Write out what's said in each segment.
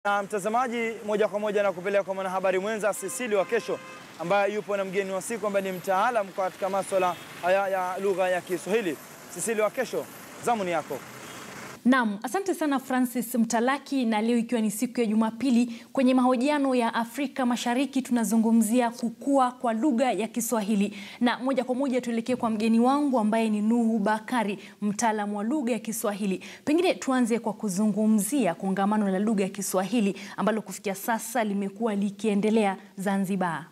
Na mtazamaji, moja kwa moja na kupeleka kwa mwanahabari mwenza Sisili wa Kesho ambaye yupo na mgeni wa siku ambaye ni mtaalam katika masuala haya ya lugha ya Kiswahili. Sisili wa Kesho, zamu ni yako. Naam, asante sana Francis Mtalaki, na leo ikiwa ni siku ya Jumapili, kwenye mahojiano ya Afrika Mashariki tunazungumzia kukua kwa lugha ya Kiswahili, na moja kwa moja tuelekee kwa mgeni wangu ambaye ni Nuhu Bakari, mtaalamu wa lugha ya Kiswahili. Pengine tuanze kwa kuzungumzia kongamano la lugha ya Kiswahili ambalo kufikia sasa limekuwa likiendelea Zanzibar.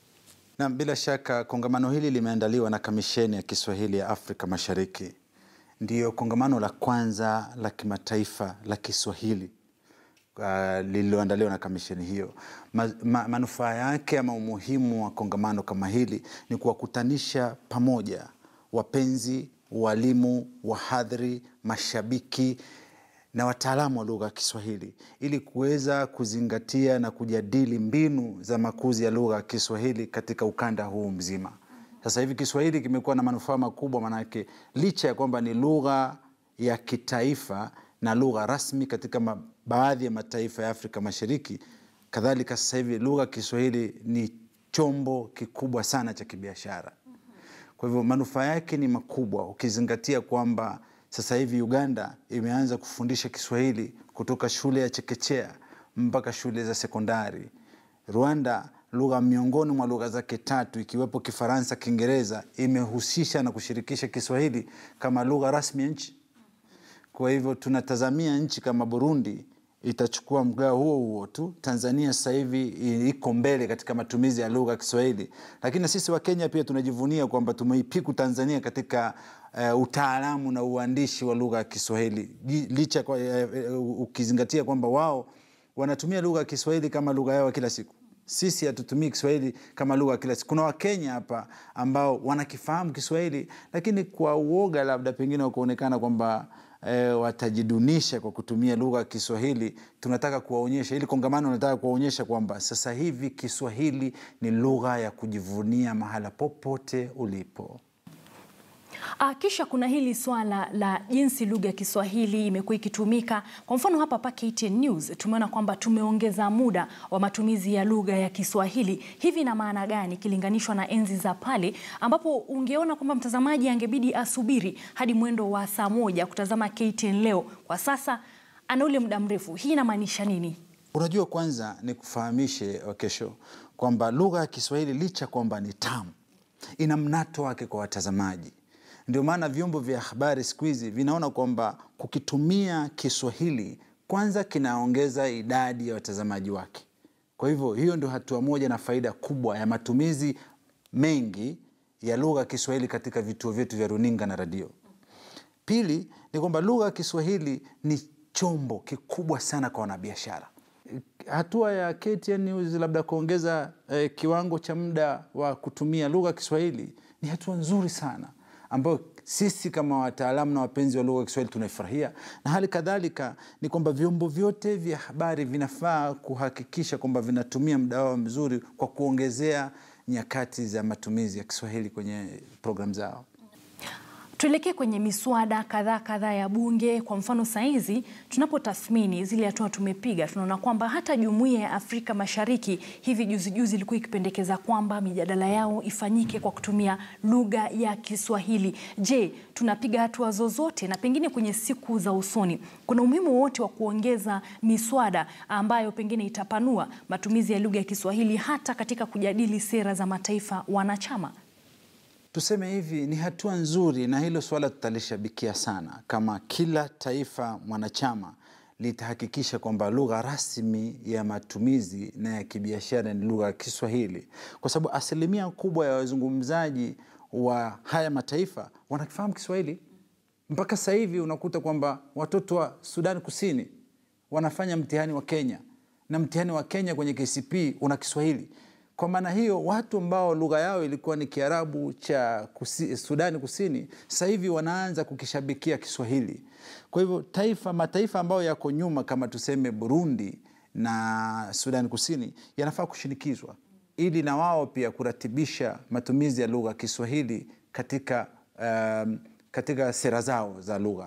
Na bila shaka kongamano hili limeandaliwa na Kamisheni ya Kiswahili ya Afrika Mashariki. Ndiyo kongamano la kwanza la kimataifa la Kiswahili uh, lililoandaliwa na kamisheni hiyo. Ma, ma, manufaa yake ama umuhimu wa kongamano kama hili ni kuwakutanisha pamoja wapenzi, walimu, wahadhiri, mashabiki na wataalamu wa lugha ya Kiswahili ili kuweza kuzingatia na kujadili mbinu za makuzi ya lugha ya Kiswahili katika ukanda huu mzima. Sasa hivi Kiswahili kimekuwa na manufaa makubwa, manake licha ya kwamba ni lugha ya kitaifa na lugha rasmi katika ma, baadhi ya mataifa ya Afrika Mashariki, kadhalika sasa hivi lugha ya Kiswahili ni chombo kikubwa sana cha kibiashara. Kwa hivyo manufaa yake ni makubwa, ukizingatia kwamba sasa hivi Uganda imeanza kufundisha Kiswahili kutoka shule ya chekechea mpaka shule za sekondari. Rwanda lugha miongoni mwa lugha zake tatu ikiwepo Kifaransa, Kiingereza imehusisha na kushirikisha Kiswahili kama lugha rasmi ya nchi. Kwa hivyo tunatazamia nchi kama Burundi itachukua mgao huo huo tu. Tanzania sasa hivi iko mbele katika matumizi ya lugha ya Kiswahili, lakini sisi wa Kenya pia tunajivunia kwamba tumeipiku Tanzania katika uh, utaalamu na uandishi wa lugha ya Kiswahili licha kwa, uh, ukizingatia kwamba wao wanatumia lugha ya Kiswahili kama lugha yao kila siku sisi hatutumii Kiswahili kama lugha kila siku. Kuna Wakenya hapa ambao wanakifahamu Kiswahili, lakini kwa uoga labda pengine wakuonekana kwamba e, watajidunisha kwa kutumia lugha ya Kiswahili. Tunataka kuwaonyesha, ili kongamano nataka kuwaonyesha kwamba sasa hivi Kiswahili ni lugha ya kujivunia mahala popote ulipo. Ah, kisha kuna hili swala la jinsi lugha ya Kiswahili imekuwa ikitumika. Kwa mfano hapa pa KTN News tumeona kwamba tumeongeza muda wa matumizi ya lugha ya Kiswahili. Hivi ina maana gani ikilinganishwa na enzi za pale ambapo ungeona kwamba mtazamaji angebidi asubiri hadi mwendo wa saa moja kutazama KTN leo. Kwa sasa ana ule muda mrefu. Hii inamaanisha nini? Unajua, kwanza ni kufahamishe Wakesho kwamba lugha ya Kiswahili licha kwamba ni tamu, ina mnato wake kwa watazamaji ndio maana vyombo vya habari siku hizi vinaona kwamba kukitumia Kiswahili kwanza kinaongeza idadi ya watazamaji wake. Kwa hivyo hiyo ndio hatua moja na faida kubwa ya matumizi mengi ya lugha ya Kiswahili katika vituo vyetu vya runinga na redio. Pili ni kwamba lugha ya Kiswahili ni chombo kikubwa sana kwa wanabiashara. Hatua ya KTN News labda kuongeza eh, kiwango cha muda wa kutumia lugha ya Kiswahili ni hatua nzuri sana ambayo sisi kama wataalamu na wapenzi wa lugha ya Kiswahili tunaifurahia, na hali kadhalika ni kwamba vyombo vyote vya habari vinafaa kuhakikisha kwamba vinatumia muda wao mzuri kwa kuongezea nyakati za matumizi ya Kiswahili kwenye programu zao. Tuelekee kwenye miswada kadhaa kadhaa ya Bunge. Kwa mfano, saizi tunapotathmini zile hatua tumepiga, tunaona kwamba hata Jumuiya ya Afrika Mashariki hivi juzi juzi ilikuwa ikipendekeza kwamba mijadala yao ifanyike kwa kutumia lugha ya Kiswahili. Je, tunapiga hatua zozote? Na pengine kwenye siku za usoni kuna umuhimu wote wa kuongeza miswada ambayo pengine itapanua matumizi ya lugha ya Kiswahili hata katika kujadili sera za mataifa wanachama? Tuseme hivi, ni hatua nzuri, na hilo swala tutalishabikia sana, kama kila taifa mwanachama litahakikisha kwamba lugha rasmi ya matumizi na ya kibiashara ni lugha ya Kiswahili, kwa sababu asilimia kubwa ya wazungumzaji wa haya mataifa wanakifahamu Kiswahili. Mpaka sasa hivi unakuta kwamba watoto wa Sudani Kusini wanafanya mtihani wa Kenya na mtihani wa Kenya kwenye KCPE una Kiswahili. Kwa maana hiyo watu ambao lugha yao ilikuwa ni Kiarabu cha kusi, Sudani Kusini sasa hivi wanaanza kukishabikia Kiswahili. Kwa hivyo taifa mataifa ambayo yako nyuma kama tuseme Burundi na Sudani Kusini yanafaa kushinikizwa ili na wao pia kuratibisha matumizi ya lugha ya Kiswahili katika, um, katika sera zao za lugha.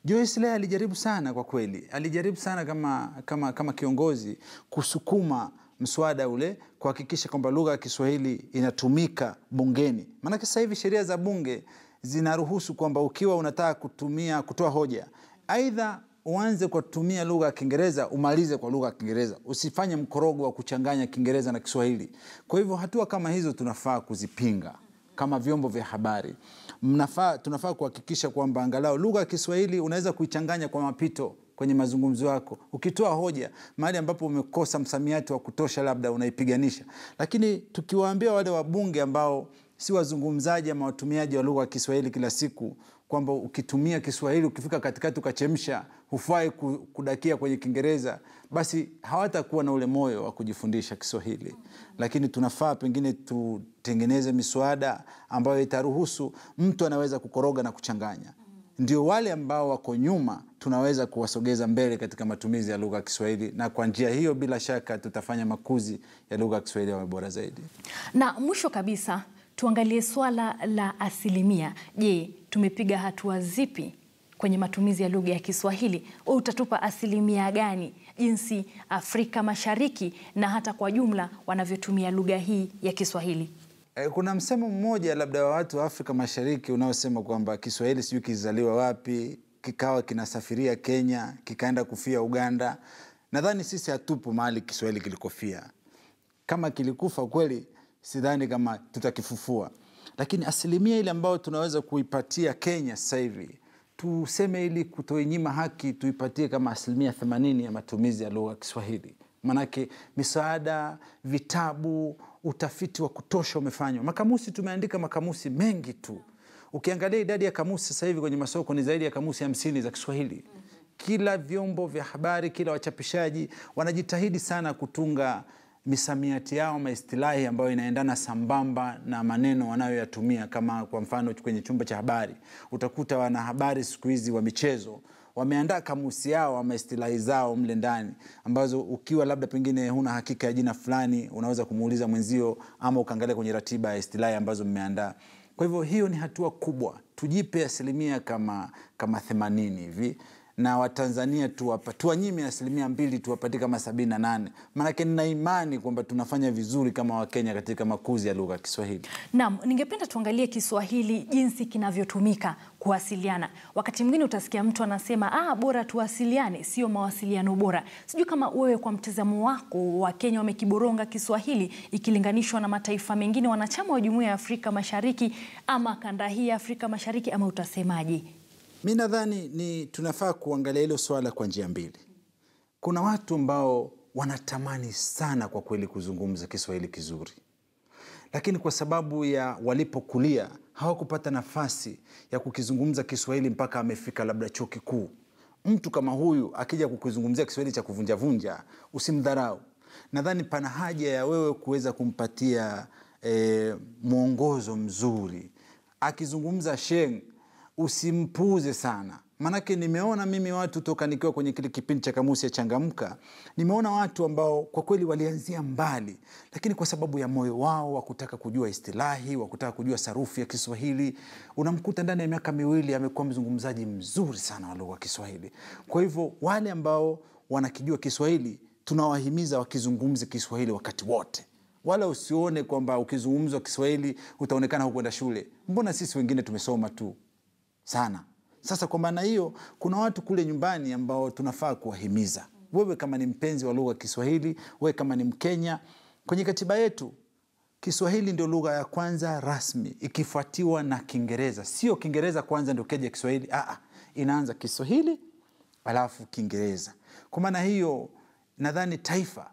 Joyce Leah alijaribu sana kwa kweli, alijaribu sana kama, kama, kama kiongozi kusukuma mswada ule kuhakikisha kwamba lugha ya Kiswahili inatumika bungeni. Maanake sasa hivi sheria za bunge zinaruhusu kwamba ukiwa unataka kutumia kutoa hoja, aidha uanze kwa kutumia lugha ya Kiingereza umalize kwa lugha ya Kiingereza, usifanye mkorogo wa kuchanganya Kiingereza na Kiswahili. Kwa hivyo hatua kama hizo tunafaa kuzipinga kama vyombo vya habari. Mnafaa, tunafaa kuhakikisha kwamba angalau lugha ya Kiswahili unaweza kuichanganya kwa mapito kwenye mazungumzo yako, ukitoa hoja mahali ambapo umekosa msamiati wa kutosha, labda unaipiganisha. Lakini tukiwaambia wale wabunge ambao si wazungumzaji ama watumiaji wa lugha ya Kiswahili kila siku kwamba ukitumia Kiswahili ukifika katikati ukachemsha, hufai ku- kudakia kwenye Kiingereza, basi hawatakuwa na ule moyo wa kujifundisha Kiswahili. Lakini tunafaa pengine tutengeneze miswada ambayo itaruhusu mtu anaweza kukoroga na kuchanganya, ndio wale ambao wako nyuma tunaweza kuwasogeza mbele katika matumizi ya lugha ya Kiswahili, na kwa njia hiyo bila shaka tutafanya makuzi ya lugha ya Kiswahili yawe bora zaidi. Na mwisho kabisa tuangalie swala la asilimia. Je, tumepiga hatua zipi kwenye matumizi ya lugha ya Kiswahili? Wewe utatupa asilimia gani jinsi Afrika Mashariki na hata kwa jumla wanavyotumia lugha hii ya Kiswahili? Eh, Kuna msemo mmoja labda wa watu wa Afrika Mashariki unaosema kwamba Kiswahili sijui kilizaliwa wapi, kikawa kinasafiria Kenya, kikaenda kufia Uganda. Nadhani sisi hatupo mahali Kiswahili kilikofia. Kama kilikufa kweli, sidhani kama tutakifufua, lakini asilimia ile ambayo tunaweza kuipatia Kenya sasa hivi tuseme, ili kutoinyima haki, tuipatie kama asilimia themanini ya matumizi ya lugha ya Kiswahili. Maanake misaada, vitabu, utafiti wa kutosha umefanywa. Makamusi, tumeandika makamusi mengi tu. Ukiangalia idadi ya kamusi sasa hivi kwenye masoko ni zaidi ya kamusi hamsini za Kiswahili. Kila vyombo vya habari, kila wachapishaji wanajitahidi sana kutunga misamiati yao maistilahi ambayo inaendana sambamba na maneno wanayoyatumia. Kama kwa mfano kwenye chumba cha habari, utakuta wanahabari siku hizi wa michezo wameandaa kamusi yao ama istilahi zao mle ndani, ambazo ukiwa labda pengine huna hakika ya jina fulani, unaweza kumuuliza mwenzio ama ukaangalia kwenye ratiba ya istilahi ambazo mmeandaa. Kwa hivyo hiyo ni hatua kubwa, tujipe asilimia kama kama themanini hivi na Watanzania tuwapa tuwanyime asilimia mbili tuwapatie kama sabini na nane maanake nina imani kwamba tunafanya vizuri kama Wakenya katika makuzi ya lugha ya Kiswahili. Naam, ningependa tuangalie Kiswahili jinsi kinavyotumika kuwasiliana. Wakati mwingine utasikia mtu anasema ah, bora tuwasiliane, sio mawasiliano bora. Sijui kama wewe kwa mtazamo wako, Wakenya wamekiboronga Kiswahili ikilinganishwa na mataifa mengine wanachama wa Jumuiya ya Afrika Mashariki ama kanda hii ya Afrika Mashariki, ama utasemaje? Mi nadhani ni tunafaa kuangalia hilo swala kwa njia mbili. Kuna watu ambao wanatamani sana kwa kweli kuzungumza Kiswahili kizuri, lakini kwa sababu ya walipokulia hawakupata nafasi ya kukizungumza Kiswahili mpaka amefika labda chuo kikuu. Mtu kama huyu akija kukizungumzia Kiswahili cha kuvunjavunja, usimdharau. Nadhani pana haja ya wewe kuweza kumpatia eh, mwongozo mzuri. Akizungumza sheng usimpuuze sana, maanake nimeona mimi watu toka nikiwa kwenye kile kipindi cha Kamusi ya Changamka, nimeona watu ambao kwa kweli walianzia mbali, lakini kwa sababu ya moyo wao wa kutaka kujua istilahi, wa kutaka kujua sarufi ya Kiswahili, unamkuta ndani ya miaka miwili amekuwa mzungumzaji mzuri sana wa lugha ya Kiswahili. Kwa hivyo wale ambao wanakijua Kiswahili tunawahimiza wakizungumze Kiswahili wakati wote wala usione kwamba ukizungumzwa Kiswahili utaonekana hukwenda shule. Mbona sisi wengine tumesoma tu sana. Sasa kwa maana hiyo, kuna watu kule nyumbani ambao tunafaa kuwahimiza. Wewe kama ni mpenzi wa lugha ya Kiswahili, wewe kama ni Mkenya, kwenye katiba yetu Kiswahili ndio lugha ya kwanza rasmi ikifuatiwa na Kiingereza. Sio Kiingereza kwanza ndio keja Kiswahili. Aa, inaanza Kiswahili alafu Kiingereza. Kwa maana hiyo, nadhani taifa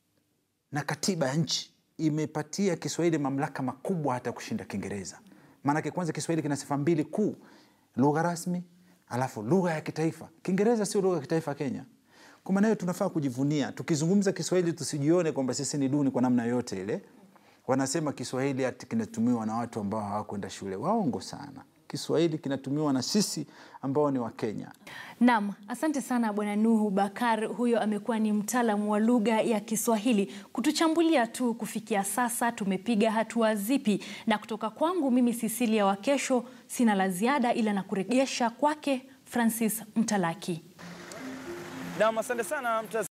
na katiba ya nchi imepatia Kiswahili mamlaka makubwa hata kushinda Kiingereza. Maanake kwanza Kiswahili kina sifa mbili kuu, lugha rasmi alafu lugha ya kitaifa. Kiingereza sio lugha ya kitaifa Kenya. Kwa maana hiyo tunafaa kujivunia, tukizungumza Kiswahili tusijione kwamba sisi ni duni kwa namna yoyote ile. Wanasema Kiswahili ati kinatumiwa na watu ambao hawakwenda shule. Waongo sana. Kiswahili kinatumiwa na sisi ambao ni Wakenya. Naam, asante sana Bwana Nuhu Bakar. Huyo amekuwa ni mtaalamu wa lugha ya Kiswahili kutuchambulia tu kufikia sasa tumepiga hatua zipi, na kutoka kwangu mimi Cecilia Wakesho sina la ziada ila na kurejesha kwake Francis Mtalaki. Naam, asante sana mtaz